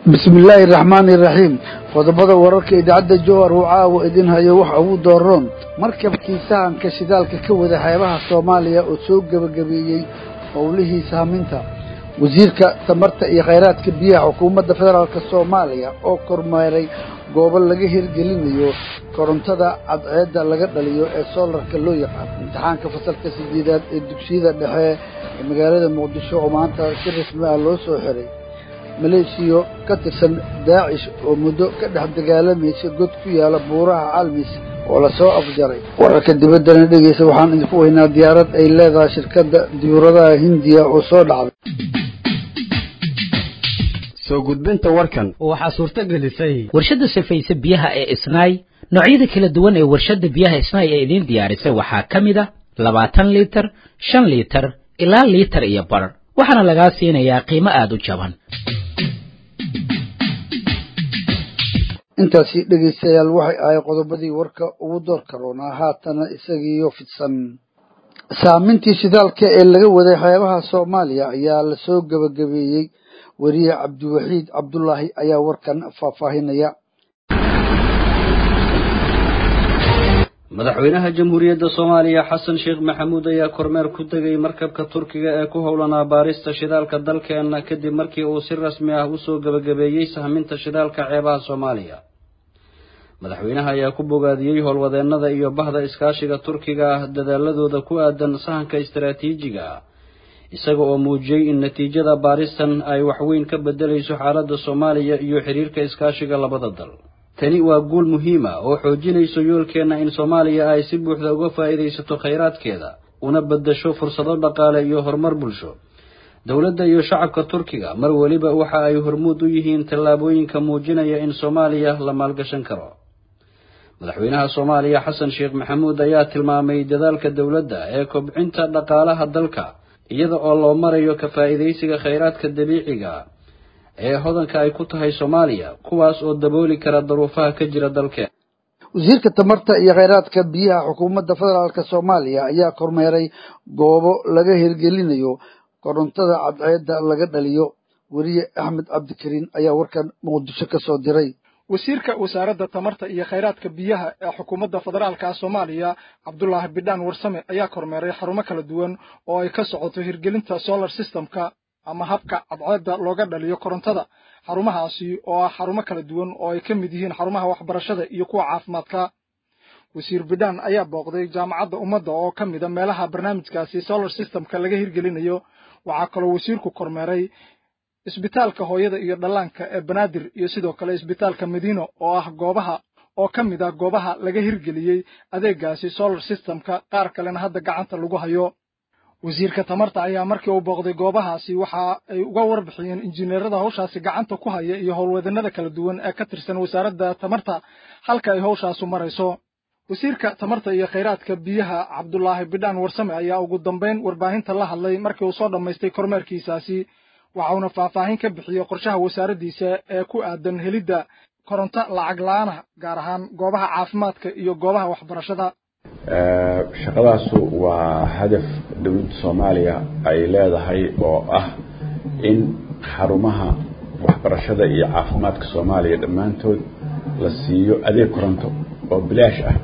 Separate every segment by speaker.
Speaker 1: bismi illaahi araxmaani iraxiim qodobada wararka idaacadda jowhar uu caawa idin hayo waxa ugu dooroon markabkii sahanka shidaalka ka wada xeebaha soomaaliya oo soo gebagabeeyey howlihii saaminta wasiirka tamarta iyo khayraadka biyaha xukuumadda federaalka soomaaliya oo kormeeray goobo laga hirgelinayo korontada cadceedda laga dhaliyo ee soolarka loo yaqaan imtixaanka fasalka sideedaad ee dugsiyada dhexe ee magaalada muqdisho oo maanta si rasmi ah loo soo xiray maleeshiyo ka tirsan daacish oo muddo ka dhex dagaalamaysa god ku yaala buuraha calmis oo lasoo afjaray wararka dibaddana dhegeysa waxaan idinku weynaa diyaarad ay leedahay shirkadda diyuuradaha hindiya oo soo dhacday
Speaker 2: soo gudbinta warkan
Speaker 3: waxaa suurto gelisay
Speaker 4: warshadda sifaysa biyaha ee isnaay noocyada kala duwan ee warshadda biyaha isnaay ee idiin diyaarisay waxaa ka mid a labaatan liitar shan liitar ilaa liitar iyo bar waxaana lagaa siinayaa qiimo aada u jaban
Speaker 1: intaasi dhegaystayaal waxay ahay qodobadii warka ugu door karoonaa haatana isagiiyo fidsan saamintii shidaalka ee laga waday xeebaha soomaaliya ayaa lasoo gebagabeeyey weriye cabdiwaxiid cabdulaahi ayaa warkan faahfaahinaya
Speaker 5: madaxweynaha jamhuuriyadda soomaaliya xasan sheekh maxamuud ayaa kormeer ku tegay markabka turkiga ee ku howlanaa baarista shidaalka dalkeenna kadib markii uu si rasmi ah usoo gebagabeeyey sahminta shidaalka ceebaha soomaaliya madaxweynaha ayaa ku bogaadiyey howlwadeennada iyo bahda iskaashiga turkiga ah dadaaladooda ku aadan sahanka istaraatiijiga ah isaga oo muujiyey in natiijada baaristan ay waxweyn ka bedelayso xaaladda soomaaliya iyo xiriirka iskaashiga labada dal tani waa guul muhiima oo xoojinayso yoolkeenna in soomaaliya ay si buuxda uga faa'iidaysato khayraadkeeda una beddasho fursado dhaqaale iyo horumar bulsho dowladda iyo shacabka turkiga mar weliba waxa ay hormuud u yihiin tallaabooyinka muujinaya in soomaaliya la maalgashan karo madaxweynaha soomaaliya xasan sheekh maxamuud ayaa tilmaamay dadaalka dowladda ee kobcinta dhaqaalaha dalka iyada oo loo marayo ka faa'iidaysiga khayraadka dabiiciga ee hodanka ay ku tahay soomaaliya kuwaas oo dabooli kara daruufaha ka jira dalkeen
Speaker 1: wasiirka tamarta iyo khayraadka biyaha xukuumadda federaalka soomaaliya ayaa kormeeray goobo laga hirgelinayo korontada cadceedda laga dhaliyo weriye axmed cabdikariin ayaa warkan muqdisho ka soo diray
Speaker 3: wasiirka wasaaradda tamarta iyo khayraadka biyaha ee xukuumadda federaalka soomaaliya cabdulaahi bidhaan warsame ayaa kormeeray xarumo kala duwan oo ay ka socoto hirgelinta solar systemka ama habka cadceedda looga dhaliyo korontada xarumahaasi oo ah xarumo kala duwan oo ay ka mid yihiin xarumaha waxbarashada iyo kuwa caafimaadka wasiir bidhaan ayaa booqday jaamacadda ummadda oo ka mida meelaha barnaamijkaasi solar systemka laga hirgelinayo waxaa kaloo wasiirku kormeeray isbitaalka hooyada iyo dhallaanka ee banaadir iyo sidoo kale isbitaalka madiino oo ah goobaha oo ka mid ah goobaha laga hirgeliyey adeegaasi solar systemka qaar kalena hadda gacanta lagu hayo wasiirka tamarta ayaa markii uu booqday goobahaasi waxa ay uga warbixiyeen injineerada hawshaasi gacanta ku haya iyo howlwadanada kala duwan ee ka tirsan wasaaradda tamarta halka ay hawshaasu marayso wasiirka tamarta iyo khayraadka biyaha cabdulaahi bidhaan warsame ayaa ugu dambayn warbaahinta la hadlay markii uu soo dhammaystay kormeerkiisaasi waxauna faahfaahin ka bixiyey qorshaha wasaaraddiisa ee ku aadan helidda koronto lacag la-aana gaar ahaan goobaha caafimaadka iyo goobaha waxbarashada
Speaker 6: shaqadaasu waa hadaf dowladda soomaaliya ay leedahay oo ah in xarumaha waxbarashada iyo caafimaadka soomaaliya dhammaantood la siiyo adeeg koronto oo bilaash ah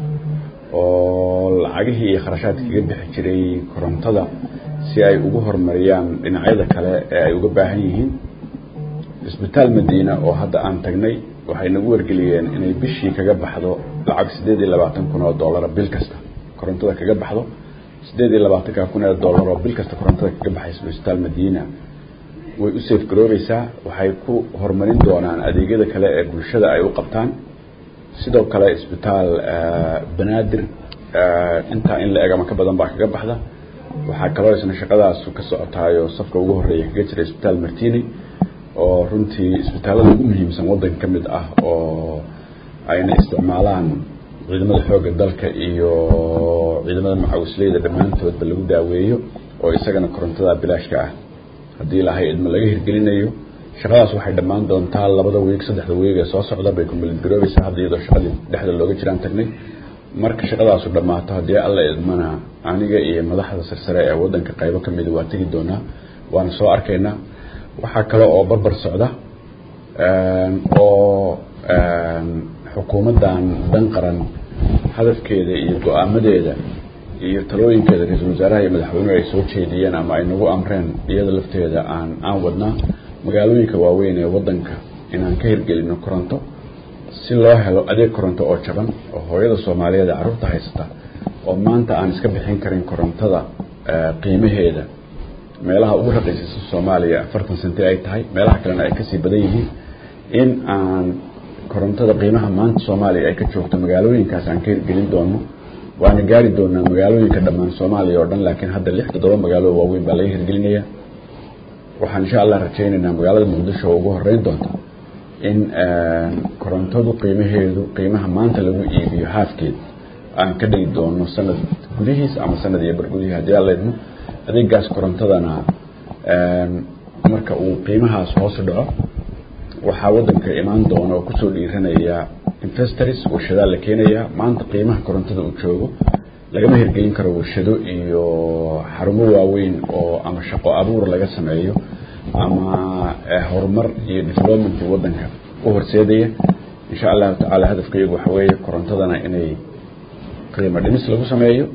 Speaker 6: oo lacagihii iyo kharashaadka kaga bixi jiray korontada si ay ugu horumariyaan dhinacyada kale ee ay uga baahan yihiin isbitaal madiina oo hadda aan tagnay waxay nagu wargeliyeen inay bishii kaga baxdo lacag siddeed iyo labaatan kun oo dollara bil kasta korontada kaga baxdo siddeed iyo labaatanka kun ee dollar oo bil kasta korontada kaga baxaysa isbitaal madiina way u safe garoobaysaa waxay ku horumarin doonaan adeegyada kale ee bulshada ay u qabtaan sidoo kale isbitaal banaadir intaa in la eg ama ka badan baa kaga baxda waxaa kaloo isna shaqadaas ka socotaayo safka ugu horreeya kaga jira isbitaal martini oo runtii isbitaallada ugu muhiimsan waddanka ka mid ah oo ayna isticmaalaan ciidamada xoogga dalka iyo ciidamada macawisleyda dhammaantoodba lagu daaweeyo oo isagana korontada bilaashka ah haddii lahay idma laga hirgelinayo shaqadaas waxay dhammaan doontaa labada wiig saddexda wiig ee soo socda bay kumbalid garoobaysaa hadda iyadoo shaqadii dhexda looga jiraan tagnay marka shaqadaasu dhammaato haddii alla idmana aniga iyo madaxda sarsare ee waddanka qaybo ka mida waa tegi doonaa waana soo arkaynaa waxaa kale oo barbar socda oo xukuumaddan dan qaran hadafkeeda iyo go-aamadeeda iyo talooyinkeeda ra-iisul wasaaraha iyo madaxweynuhu ay soo jeediyeen ama ay nagu amreen iyada lafteeda aan aan wadnaa magaalooyinka waaweyn ee waddanka inaan ka hirgelino koronto si loo helo adeeg koronto oo jaban oo hooyada soomaaliyeed ee carruurta haysata oo maanta aan iska bixin karin korontada qiimaheeda meelaha ugu raqiisaysa soomaaliya afartan senti ay tahay meelaha kalena ay kasii badan yihiin in aan korontada qiimaha maanta soomaaliya ay ka joogto magaalooyinkaas aan ka hirgelin doono waana gaari doonaa magaalooyinka dhammaan soomaaliya oo dhan laakiin hadda lix toddoba magaalo waaweyn baa laga hirgelinaya waxaan insha allah rajaynaynaa magaalada muqdisho oo ugu horeyn doonta in korontadu qiimaheedu qiimaha maanta lagu iibiyo haafkeed aan ka dhigi doono sanad gudihiis ama sanad iyo bar gudihii haddii aan leedno adeegaas korontadana marka uu qiimahaas hoos dhaco waxaa waddanka imaan doona oo kusoo dhiiranaya investors warshadaa la keenayaa maanta qiimaha korontada uu joogo lagama hirgelin karo warshado iyo xarumo waaweyn oo ama shaqo abuur laga sameeyo ama horumar iyo development waddanka u horseedaya insha allahu tacaala hadafka iyagu waxa weeye korontadana inay qiimo dhimis lagu sameeyo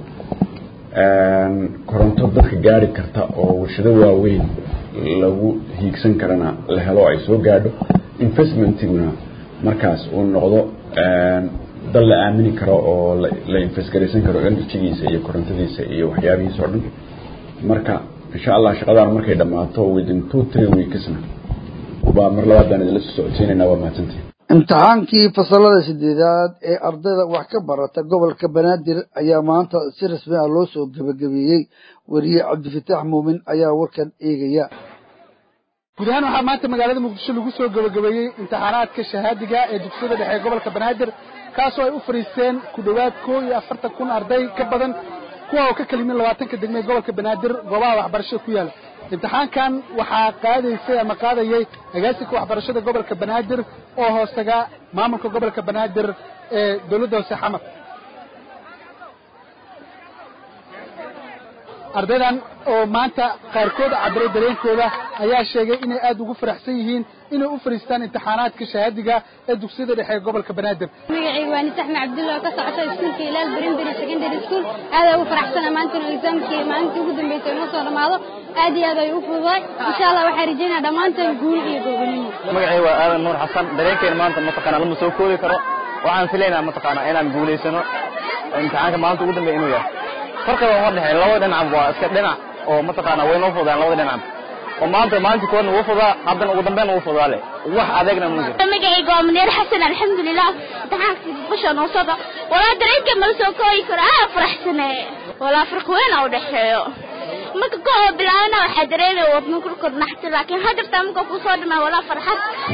Speaker 6: koronto dadka gaari karta oo warshado waaweyn lagu hiigsan karana la helo ay soo gaadho investmentiguna markaas uu noqdo dal la aamini karo oo la investgaraysan karo energygiisa iyo korontadiisa iyo waxyaabihiisa oo dhan marka insha allah shaqadaan markay dhammaato within two three weeksna baa mar labaad baan idinla soo socodsiinaynaa waa mahadsantihin
Speaker 1: imtixaankii fasalada sideedaad ee ardayda wax ka barata gobolka banaadir ayaa maanta si rasmi ah loo soo gebagabeeyey weriye cabdifataax muumin ayaa warkan eegaya
Speaker 3: guud ahaan waxaa maanta magaalada muqdisho lagu soo gebagabeeyey imtixaanaadka shahaadiga ee dugsiyada dhexe ee gobolka banaadir kaasoo ay u fadhiisteen ku dhowaad koo iyo afartan kun arday ka badan kuwa oo ka kelimin labaatanka degme ee gobolka banaadir goobaha waxbarashada ku yaala imtixaankan waxaa qaadaysay ama qaadayay agaasinka waxbarashada gobolka banaadir oo hoostaga maamulka gobolka banaadir ee dowladda hoose xamar ardaydan oo maanta qaarkood cabiray dareenkooda ayaa sheegay inay aad ugu faraxsan yihiin inay u fadhiistaan imtixaanaadka shahaadiga ee dugsiyada dhexe ee gobolka banaadir
Speaker 7: magacayga waa nisax macabdulla oo ka socota iskuulka ilaal brimbury secondary school aad ay ugu faraxsana maantana exaamkii maalintii ugu dambeysay inoo soo dhammaado aad iyo aad ay u fududaay insha allah waxaan rajaynaa dhammaanteen guul iyo goobonimo
Speaker 8: magacayga waa aadan nuur xasan dareenkeena maanta mataqaana lama soo koobi karo waxaan filaynaa mataqaana inaan guulaysano imtixaanka maalinta ugu dambeeya inuu yahay farqiga uma dhexeyn labada dhinacba waa iska dhinac oo mataqaana way noo fududaan labada dhinacba oo maanta maalintii koodna wuu fudaa haddana ugu dambeyn wuu fudaa leh wax adeegna ma jiro
Speaker 7: magacayga waa muneer xasan alxamdulilah imtixaankii bisha noo soo dhac walaa dareenka ma soo koobi karo aa faraxsane walaa farq weyn aa u dhexeeyo marka ka oo bilaabana waxaa dareemaya wadno kulkood naxti laakiin hadirtaa marka ku soo dhimaa walaa farxad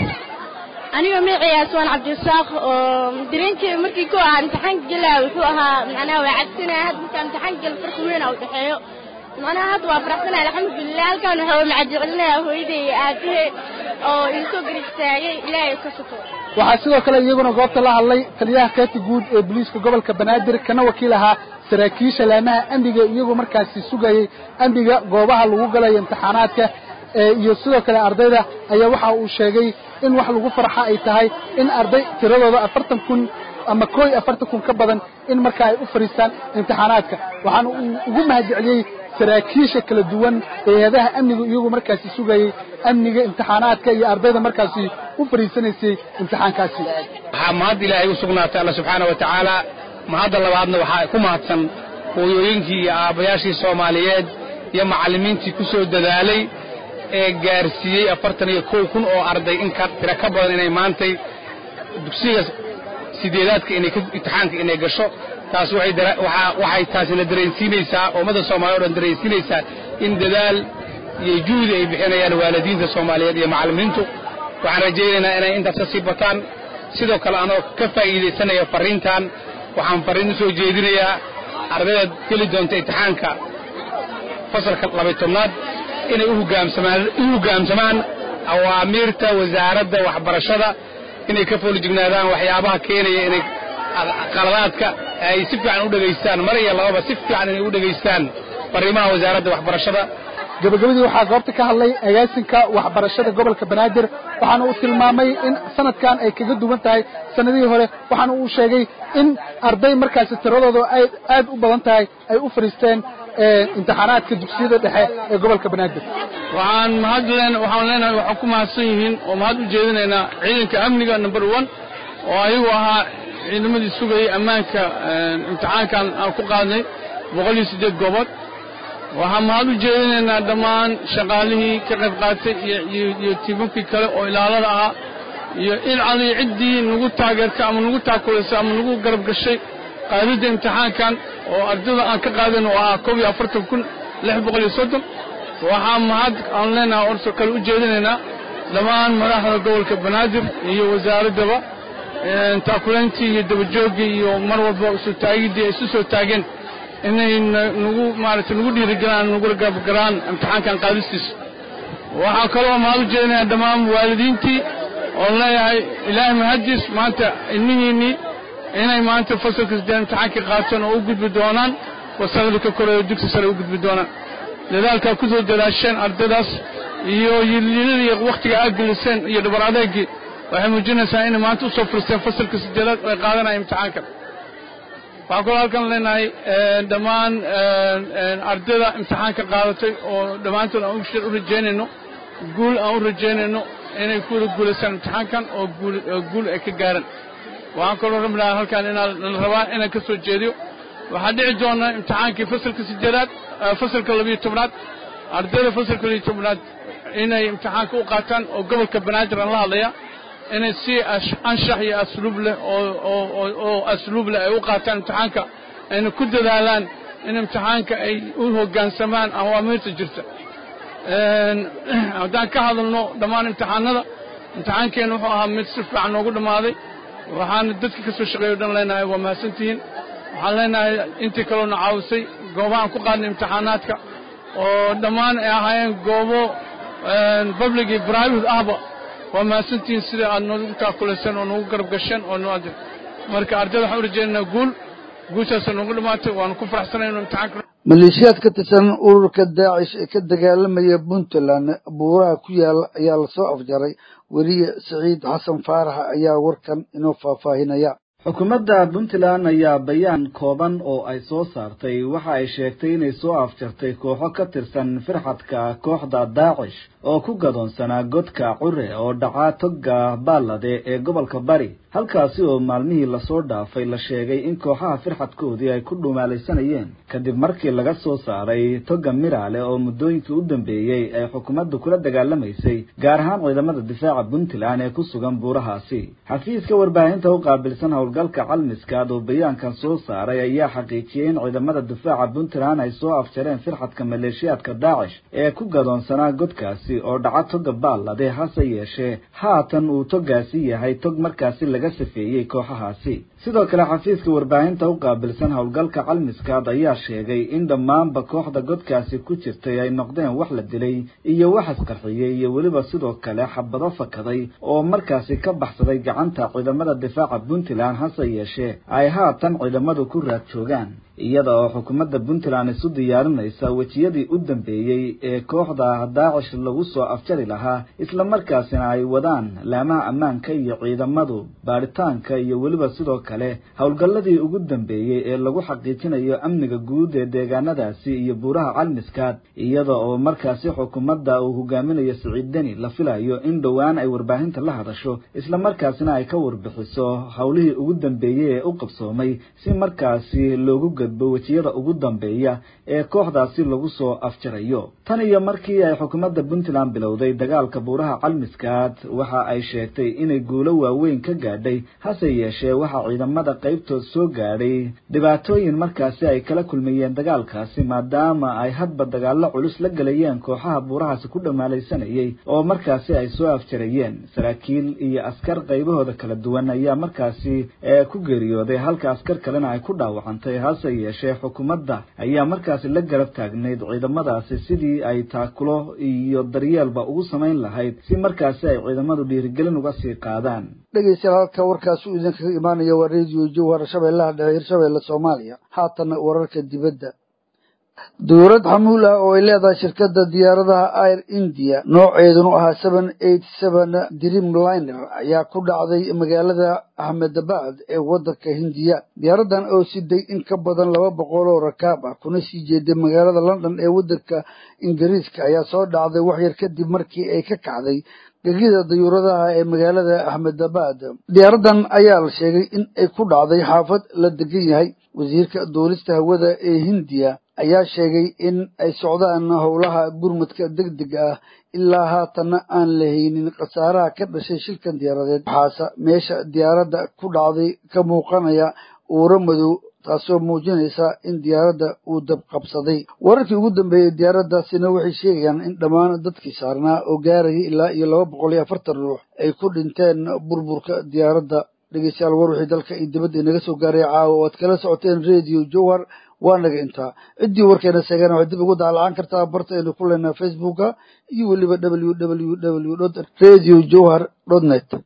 Speaker 7: aniga magacayga aswaan cabdirasaaq oo dareenkeeda markii ku ahaa imtixaanka gelaa wuxuu ahaa macnaha waa cabsanaya hadda markaa imtixaanka gela farqi weyn aa u dhexeeyo macnaha hadda waa faraxsanaya alxamdulilah halkan waxaa macadicelinaya hooyaday iyo aabahey oo iisoo garistaagay ilaahay ka suko
Speaker 3: waxaa sidoo kale iyaguna goobta la hadlay taliyaha kaati guud ee booliiska gobolka banaadir kana wakiil ahaa saraakiisha laamaha amniga iyagoo markaasi sugayay amniga goobaha lagu galayo imtixaanaadka iyo sidoo kale ardayda ayaa waxa uu sheegay in wax lagu farxa ay tahay in arday tiradooda afartan kun ama koo iyo afartan kun ka badan in marka ay u fadhiistaan imtixaanaadka waxaana uu ugu mahadceliyey saraakiisha kala duwan hay-adaha amniga iyagu markaasi sugayay amniga imtixaanaadka iyo ardayda markaasi u fadhiisanaysay imtixaankaasi
Speaker 9: waxaa mahad ilaahay u sugnaatay alla subxaana wa tacaala mahadda labaadna waxaa ku mahadsan hooyooyinkii iyo aabbayaashii soomaaliyeed iyo macallimiintii ku soo dadaalay ee gaarsiiyey afartan iyo kow kun oo arday in ka tira ka badan inay maantay dugsiga sideedaadka inay imtixaanka inay gasho taas waxay taasina dareensiinaysaa ummadda soomaaliya o dhan dareensiinaysaa in dadaal iyo juhdi ay bixinayaan waalidiinta soomaaliyeed iyo macallimiintu waxaan rajaynaynaa inay intaas ka sii bataan sidoo kale anoo ka faa'iidaysanaya farriintan waxaan farriin u soo jeedinayaa ardayda geli doonta imtixaanka fasalka labay tobnaad inay u hoggaamsamaan awaamiirta wasaaradda waxbarashada inay ka foolijignaadaan waxyaabaha keenaya inay qaladaadka ay si fiican u dhegaystaan mar iyo lababa si fiican inay u dhegaystaan fariimaha wasaaradda waxbarashada
Speaker 3: gabagabadii waxaa goobta ka hadlay agaasinka waxbarashada gobolka banaadir waxaana uu tilmaamay in sanadkan ay kaga duwan tahay sanadihii hore waxaana uu sheegay in arday markaasi tiradooda ay aad u badan tahay ay u fadhiisteen imtixaanaadka dugsiyada dhexe ee gobolka banaadir
Speaker 9: waxaan mahad leen waxaan leenahay waxaan ku mahadsan yihiin oo mahad u jeedinaynaa ciidanka amniga number one oo ayagu ahaa ciidamadii sugayay ammaanka imtixaankan aan ku qaadnay boqol iyo siddeed goobood waxaan mahad u jeedinaynaa dhammaan shaqaalihii ka qayb qaatay iyo tiimamkii kale oo ilaalada ahaa iyo in cali ciddii nagu taageertay ama nagu taakulaysay ama nagu garab gashay qaadidda imtixaankan oo ardayda aan ka qaadan oo ahaa koob iyo afartan kun lix boqol iyo soddon waxaa mahad aan leenahay orso kale u jeedinaynaa dhammaan madaxda gobolka banaadir iyo wasaaraddaba taakulayntii iyo dabajooggii iyo mar walba isu taagiddii ay isu soo taageen inay nagu maaragtay nagu dhiirigelaan nagu garabgaraan imtixaankan qaadistiisa waxaa kaloo mahad u jeedinayaa dhammaan waalidiintii oon leeyahay ilaahay mahaddiis maanta ilmihiinnii inay maanta fasalka siddeed imtixaankii qaateen oo u gudbi doonaan wasanada ka koreeyo dugsi sare u gudbi doonaan dadaalkaa ku soo dadaasheen ardaydaas iyo yililada iyo wakhtiga aad geliseen iyo dhabar adeegii waxay muujinaysaa inay maanta u soo furisteen fasalka siddeedaad oo ay qaadanaya imtixaankan waxaan kaloo halkan leenahay dhammaan ardayda imtixaanka qaadatay oo dhammaantood aan u rajaynayno guul aan u rajaynayno inay ku wada guulaystaan imtixaankan oo guul ay ka gaaraan waxaan kaloo rabi lahaa halkan inaa la rabaa inaan ka soo jeediyo waxaa dhici doona imtixaankii fasalka siddeedaad fasalka labiyo tobnaad ardayda fasalka labiyo tobnaad inay imtixaanka u qaataan oo gobolka banaadir aan la hadlaya inay si anshax iyo asluub leh oo asluub leh ay u qaataan imtixaanka ayna ku dadaalaan in imtixaanka ay u hoggaansamaan awaamiirta jirta haddaan ka hadalno dhammaan imtixaanada imtixaankeenna wuxuu ahaa mid si fiican noogu dhammaaday waxaana dadka ka soo shaqeeya o dhan leenahay waa mahadsantihiin waxaan leenahay intii kaloona caawisay goobahaan ku qaadnay imtixaanaadka oo dhammaan ay ahaayeen goobo public iyo private ahba waa mahadsantihiin sida aad noogu taakulayseen oo noogu garab gasheen oo noo marka ardayda waxaan u rajaynaynaa guul guushaasa noogu dhammaatay waanu ku faraxsanay inu imtixaanka
Speaker 1: maleeshiyaad ka tirsan ururka daacish ee ka dagaalamaya puntland buuraha ku yaala ayaa lasoo afjaray weliye siciid xasan faarax ayaa warkan inoo faahfaahinaya
Speaker 10: xukuumadda puntland ayaa bayaan kooban oo ay soo saartay waxa ay sheegtay inay soo afjartay kooxo ka tirsan firxadka kooxda daacish oo ku gadoonsanaa godka cure oo dhacaa togga baallade ee gobolka bari halkaasi oo maalmihii lasoo dhaafay la sheegay in kooxaha firxadkoodii ay ku dhumaalaysanayeen kadib markii laga soo saaray togga miraale oo muddooyinkii u dambeeyey ay xukuumaddu kula dagaalamaysay gaar ahaan ciidamada difaaca puntland ee ku sugan buurahaasi xafiiska warbaahinta u qaabilsan howlgalka calmiskaad oo bayaankan soo saaray ayaa xaqiijiyey in ciidamada difaaca puntland ay soo afjareen firxadka maleeshiyaadka daacish ee ku gadoonsanaa godkaasi oo dhaca togga baallade hase yeeshee haatan uu toggaasi yahay tog markaasi laga safeeyey kooxahaasi sidoo kale xafiiska warbaahinta u qaabilsan howlgalka calmiskaad ayaa sheegay in dhammaanba kooxda godkaasi ku jirtay ay noqdeen wax la dilay iyo wax isqarxiyey iyo weliba sidoo kale xabado fakaday oo markaasi ka baxsaday gacanta ciidamada difaaca puntland hase yeeshee ay haatan ciidamadu ku raad joogaan iyada oo xukuumadda puntland isu diyaarinaysa wejiyadii u dambeeyey ee kooxda daacish lagu soo afjari lahaa islamarkaasina ay wadaan laamaha ammaanka iyo ciidamadu baaritaanka iyo weliba sidoo kale howlgalladii ugu dambeeyey ee lagu xaqiijinayo amniga guud ee deegaanadaasi iyo buuraha calmiskaad iyada oo markaasi xukuumadda uu hogaaminayo siciid deni la filayo in dhowaan ay warbaahinta la hadasho islamarkaasina ay ka warbixiso howlihii ugu dambeeyey ee u qabsoomay si markaasi loogu gudbo wejiyada ugu dambeeya ee kooxdaasi lagu soo afjarayo tan iyo markii ay xukuumadda puntland bilowday dagaalka buuraha calmiskaad waxa ay sheegtay inay guulo waaweyn ka gaadhay hase yeeshee waxaa ciidamada qaybtood soo gaadhay dhibaatooyin markaasi ay kala kulmayeen dagaalkaasi maadaama ay hadba dagaallo culus la gelayeen kooxaha buurahaasi ku dhamaalaysanayay oo markaasi ay soo afjarayeen saraakiil iyo askar qaybahooda kala duwan ayaa markaasi ku geeriyooday halka askar kalena ay ku dhaawacantay hase yeeshee xukuumadda ayaa markaasi la garab taagnayd ciidamadaasi sidii ay taakulo iyo daryeelba ugu samayn lahayd si markaasi ay ciidamadu dhiirigelin uga sii qaadaan
Speaker 1: dhegeystayaal halka warkaasi uu idinkaga imaanaya waa radio jowhar shabeellaha dhexe hirshabeelle soomaaliya haatana wararka dibadda dowlad xamuul ah oo ay leedahay shirkadda diyaaradaha air india nooceedunu ahaa seven eight seven dreamliner ayaa ku dhacday magaalada ahmedabad ee waddanka hindiya diyaaradan oo siday in ka badan laba boqol oo rakaab ah kuna sii jeeday magaalada london ee waddanka ingiriiska ayaa soo dhacday waxyar kadib markii ay ka kacday gegida dayuuradaha ee magaalada ahmedabad diyaaradan ayaa la sheegay in ay ku dhacday xaafad la degan yahay wasiirka duulista hawada ee hindiya ayaa sheegay in ay socdaan howlaha gurmadka deg dega ah ilaa haatanna aan la haynin khasaaraha ka dhashay shilkan diyaaradeed waxaase meesha diyaaradda ku dhacday ka muuqanaya uuro madow taasoo muujinaysa in diyaaradda uu dab qabsaday wararkii ugu dambeeyey diyaaraddaasina waxay sheegayaan in dhammaan dadkii saarnaa oo gaarayay ilaa iyo laba boqol iyo afartan ruux ay ku dhinteen burburka diyaaradda dhegeystayaal war wixii dalka iyo dibadda inaga soo gaaray caawa oo aad kala socoteen radio jowhar waa naga intaa ciddii warkeena sheegana waxay dib ugu daalacaan kartaa barta aynu ku leenaha facebooka iyo weliba w w w dot radio jowhar dot net